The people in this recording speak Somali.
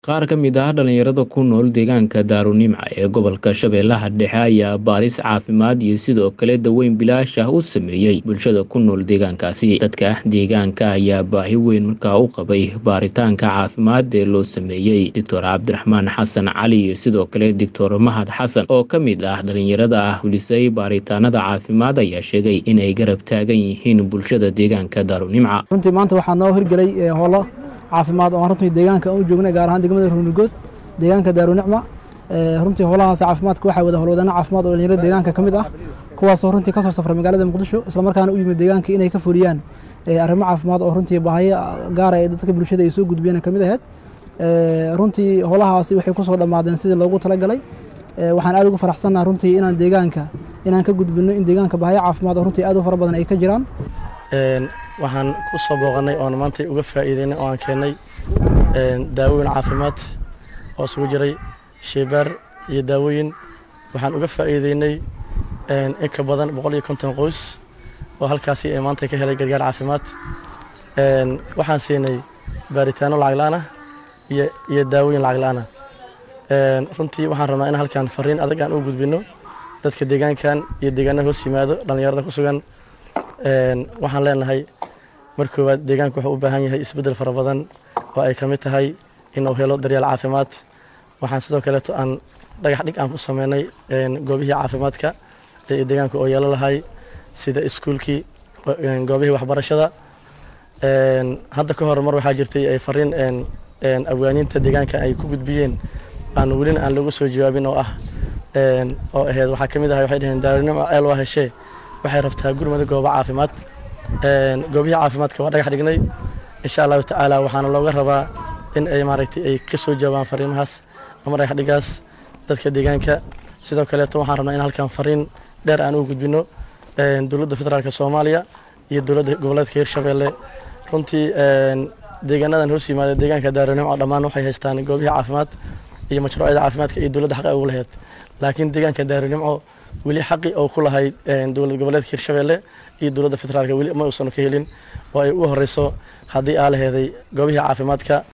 Qaar ka mid ah dhalinyarada ku nool deegaanka Daarunimca ee gobolka Shabeellaha Dhexe ayaa baaris caafimaad iyo sidoo kale daweyn bilaash ah u sameeyey bulshada ku nool deegaankaasi. Dadka deegaanka ayaa baahi weyn markaa u qabay baaritaanka caafimaad ee loo sameeyey. Doctor Cabdiraxmaan Xasan Cali iyo sidoo kale Doctor Mahad Xasan oo ka mid ah dhalinyarada ah fulisay baaritaanada caafimaad ayaa sheegay inay garab taagan yihiin bulshada deegaanka Daarunimca. runtii maanta waxaa noo hirgelay ee howlo caafimaad oo aan runtii deegaanka u joognay gaar ahaan degmada ruunigood deegaanka daarunicma runtii howlahaas caafimaadka waxaa wada howlwadana caafimaad oo dhalinyarada deegaanka ka mid ah kuwaasoo runtii kasoo safray magaalada muqdisho islamarkaana u yimid deegaanka inay ka fuliyaan arrimo caafimaad oo runtii baahiyo gaara ee dadka bulshada ay soo gudbiyeen ka mid ahayd runtii howlahaasi waxay kusoo dhammaadeen sidii loogu talagalay waxaan aad ugu faraxsannaha runtii inaan deegaanka inaan ka gudbino in deegaanka baahiyo caafimaad oo runtii aad u fara badan ay ka jiraan waxaan ku soo booqannay oon maanta uga faa'iideynay oo aan keennay daawooyin caafimaad oo isugu jiray sheybaar iyo daawooyin waxaan uga faa'iideynay in ka badan boqol iyo konton qoys oo halkaasi ay maanta ka helay gargaar caafimaad waxaan siinay baaritaano lacag la'aan ah iyo iyo daawooyin lacag la'aan ah runtii waxaan rabnaa in halkan fariin adag aan u gudbino dadka deegaankan iyo deegaanada hoos yimaado dhallinyarada ku sugan waxaan leenahay mar koowaad deegaanka wuxuu u baahan yahay isbeddel fara badan oo ay ka mid tahay inuu helo daryeel caafimaad waxaan sidoo kaleeto aan dhagax dhig aan ku sameynay goobihii caafimaadka ee deegaanka oo yeelo lahay sida iskuulkii goobihii waxbarashada hadda ka hor mar waxaa jirtay ay fariin abwaaniinta deegaanka ay ku gudbiyeen aan welina aan lagu soo jawaabin oo ah oo ahayd waxaa ka mid ahay waxay dhaheen daarinimo eel waa heshee waxay rabtaa gurmada goobo caafimaad goobihii caafimaadka waa dhagax dhignay insha allahu tacaala waxaana looga rabaa in ay maaragtay ay ka soo jawaabaan fariimahaas ama dhagax dhigaas dadka deegaanka sidoo kaleeto waxaan rabnaa in halkan fariin dheer aan u gudbino dowladda federaalka soomaaliya iyo dowladda goboleedka hirshabeelle runtii deegaanadan hoos yimaada deegaanka daaronimco dhammaan waxay haystaan goobihii caafimaad iyo mashruucyada caafimaadka iyo dowladda xaqa ugu lahayd laakiin deegaanka daaronimco weli xaqi oo ku lahayd dowlad goboleedka hirshabeelle iyo dowladda federaalka weli ma uusan ka helin oo ay u horeyso haddii aa laheeday goobihii caafimaadka